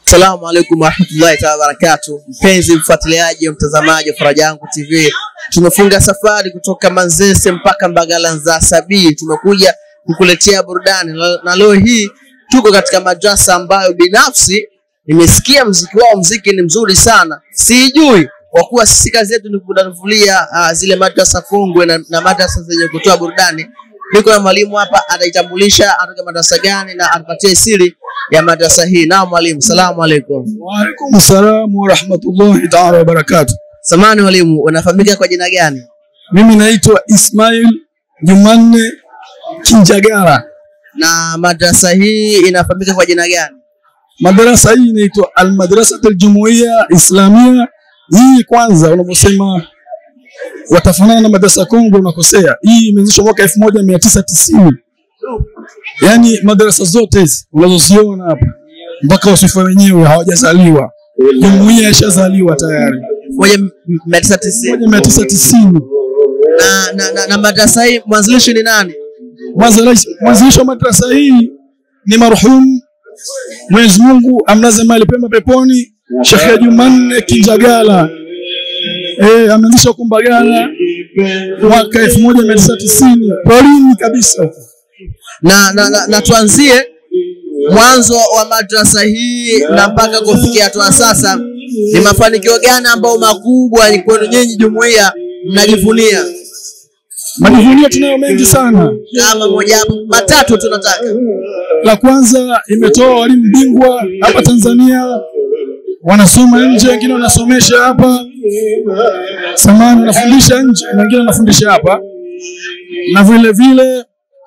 Assalamu alaikum warahmatullahi taala wabarakatu, mpenzi mfuatiliaji wa mtazamaji wa Faraja Yangu TV, tumefunga safari kutoka Manzese mpaka Mbagala Nzasabii. Tumekuja kukuletea burudani na- na leo hii tuko katika madrasa ambayo binafsi nimesikia mziki wao, mziki ni mzuri sana, sijui kwa kuwa sisi kazi yetu ni kudavulia uh, zile madrasa kongwe na, na madrasa zenye kutoa burudani. Niko na mwalimu hapa, ataitambulisha atoka madrasa gani na atupatie siri ya madrasa hii. Naam mwalimu, salamu alaikum. Waalaikum salam warahmatullahi taala wabarakatu. Samani mwalimu, unafahamika kwa jina gani? Mimi naitwa Ismail Jumanne Kinjagara. Na madrasa hii inafahamika kwa jina gani? Madarasa hii inaitwa Almadrasat Aljumuiya Islamia. Hii kwanza, unaposema watafanana na madrasa Kongo unakosea. Hii imeanzishwa mwaka elfu moja mia tisa tisini. Yaani madarasa zote hizi unazoziona hapa mpaka wasifa wenyewe hawajazaliwa, jumuiya ishazaliwa tayari moja mia tisa tisini. moja mia tisa tisini. Na, na, na, na madrasa hii mwanzilishi ni nani? Mwanzilishi mwanzilishi wa madrasa hii ni marhum Mwenyezi Mungu amlaze mahali pema peponi, Sheikh Jumanne Kinjagala. Eh, ameanzisha huko Mbagala mwaka elfu moja mia tisa tisini porini kabisa huko. Na, na, na, na tuanzie mwanzo wa madrasa hii na mpaka kufikia hatua sasa, ni mafanikio gani ambayo makubwa ni kwenu nyinyi jumuiya mnajivunia? Majivunia tunayo mengi sana. Kama moja matatu tunataka. La kwanza imetoa walimu bingwa hapa Tanzania, wanasoma nje, wengine wanasomesha hapa samani, wanafundisha nje na wengine wanafundisha hapa, na vile vile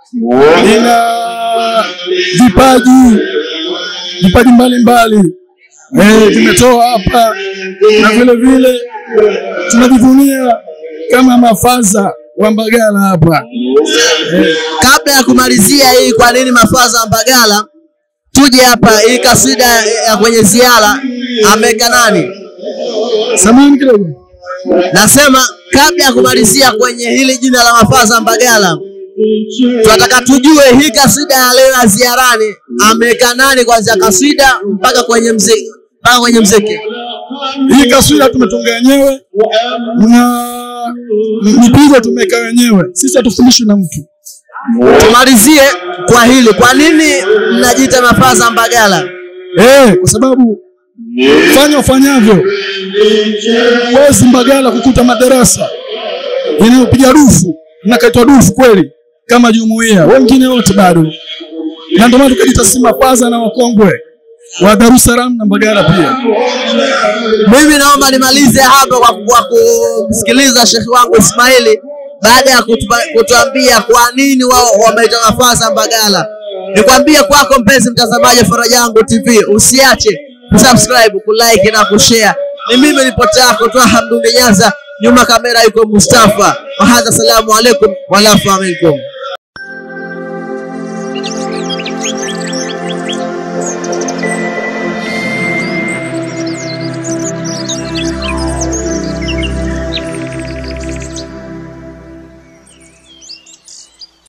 ina vipaji vipaji mbalimbali eh, vimetoa hapa, na vile vile tunajivunia kama mafaza wa Mbagala hapa Kabla ya kumalizia hii, kwa nini mafaza ya Mbagala, tuje hapa hii kasida ya kwenye ziara ameweka nani? samani kidogo Nasema kabla ya kumalizia kwenye hili jina la mafaza ya Mbagala, tunataka tujue hii kasida ya leo ya ziarani ameweka nani, kuanzia kasida mpaka kwenye mziki mpaka kwenye mziki. Hii kaswira tumetunga wenyewe na mipigo tumeweka wenyewe, sisi hatufundishwi na mtu. Tumalizie kwa hili, kwa nini mnajiita mafaza ya Mbagala? Eh, kwa sababu fanya ufanyavyo, wezi Mbagala kukuta madarasa inayopiga dufu inakaitwa dufu kweli kama jumuiya, wengine wote bado, na ndio maana tukajiita si mafaza na wakongwe wa Dar es Salaam na Mbagala pia. Mimi naomba nimalize hapa kwa, kwa kumsikiliza shekhi wangu Ismaili baada ya kutupa- kutuambia kwa nini wao wameita nafasi Mbagala. Nikwambie kwako mpenzi mtazamaji wa Faraja Yangu TV, usiache kusubscribe, kulike na kushare. Ni mimi ripoti yako Twaha Mdungi Nyanza, nyuma kamera yuko Mustafa. Wahadha, salamu alaikum walafu minkum.